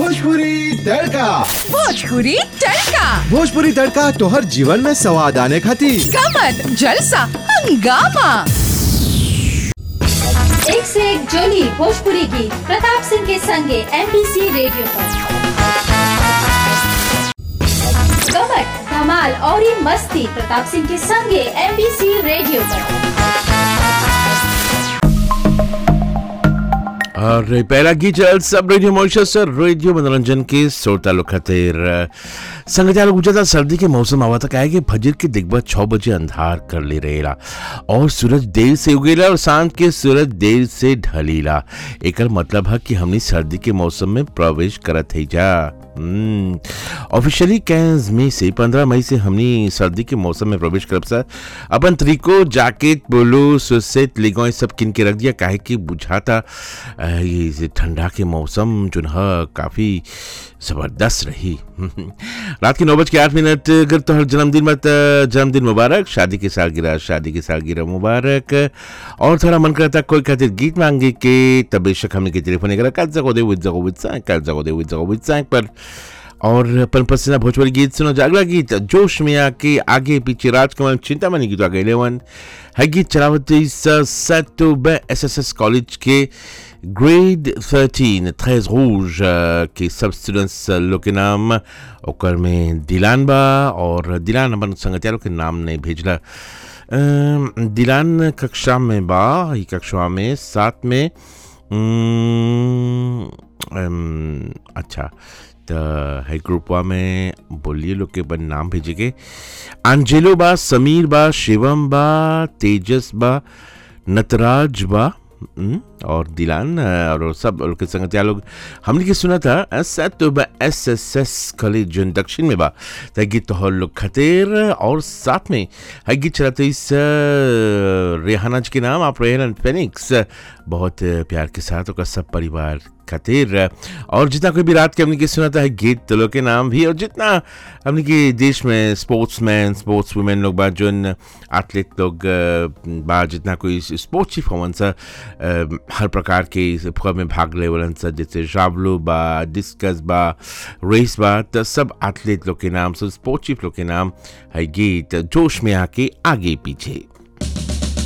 भोजपुरी तड़का भोजपुरी तड़का भोजपुरी तड़का तोहर जीवन में स्वाद आने खातिर कमर जलसा हंगामा एक से एक जोली भोजपुरी गीत प्रताप सिंह के संगे एमबीसी रेडियो पर कमट धमाल और ये मस्ती प्रताप सिंह के संगे एमबीसी रेडियो पर और पहला गीत चल सब रेडियो मॉरिशस और रेडियो मनोरंजन के श्रोता लोग खातिर संगत लोग गुजरता सर्दी के मौसम आवा तक आए कि फजर के दिग्गज छः बजे अंधार कर ले रहेला और सूरज देर से उगेला और शाम के सूरज देर से ढलीला एकर मतलब है कि हमनी सर्दी के मौसम में प्रवेश करत है जा ऑफिशियली कैंस मई से पंद्रह मई से हमनी सर्दी के मौसम में प्रवेश करब सर अपन तरीको जैकेट बोलो सुसेट लिगो सब किन के रख दिया काहे कि बुझाता अ, ये जे ठंडा के मौसम जो है काफ़ी ज़बरदस्त रही रात के नौ बज के आठ मिनट अगर तो हर जन्मदिन मत जन्मदिन मुबारक शादी की सालगिरह शादी की सालगिरह मुबारक और थोड़ा मन करता कोई खातिर गीत मांगे के तब बेशक हमने के टेलीफोन करा कल जगो दे विद जगो विद सांग कल जगो दे विद जगो विद सांग पर और अपन पसंदीदा भोजपुरी गीत सुनो जागला गीत जोश में आके आगे पीछे राजकमल चिंतामणि गीत आगे इलेवन है गीत चलावती set S S S college के ग्रेड थर्टीन थ्रेज रूज के सब स्टूडेंट्स लोग के नाम ओकर में दिलान बा और दिलान अपन संगतियारों के नाम नहीं भेजला अम, दिलान कक्षा में बा ई कक्षा में साथ में अम, अम, अच्छा त है ग्रुपवा में बोलिए लोग के बन नाम भेजेगे अंजेलो बा समीर बा शिवम बा तेजस बा नटराज बा हम्म, और दिलान अ, और सब लोग के संगत लोग हमने के सुना था एस एस एस कॉलेज जो दक्षिण में बा त गीत तो लोग खतेर और साथ में है गीत चलाते इस अ, रेहाना जी के नाम आप रेहाना फेनिक्स बहुत प्यार के साथ और सब परिवार खातिर और जितना कोई भी रात के हमने के सुनाता है गीत तो लोग के नाम भी और जितना हमने के देश में स्पोर्ट्समैन स्पोर्ट्स वुमेन लोग बा जो एथलीट लोग अ, बा जितना कोई स्पोर्ट्स चीफ होवन सा अ, हर प्रकार के इस फुआ में भाग लेवलन सा जैसे जावलो बा डिस्कस बा रेस बा तो सब एथलीट लोग के नाम सब स्पोर्ट्स चीफ लोग के नाम है गीत जोश में आके आगे पीछे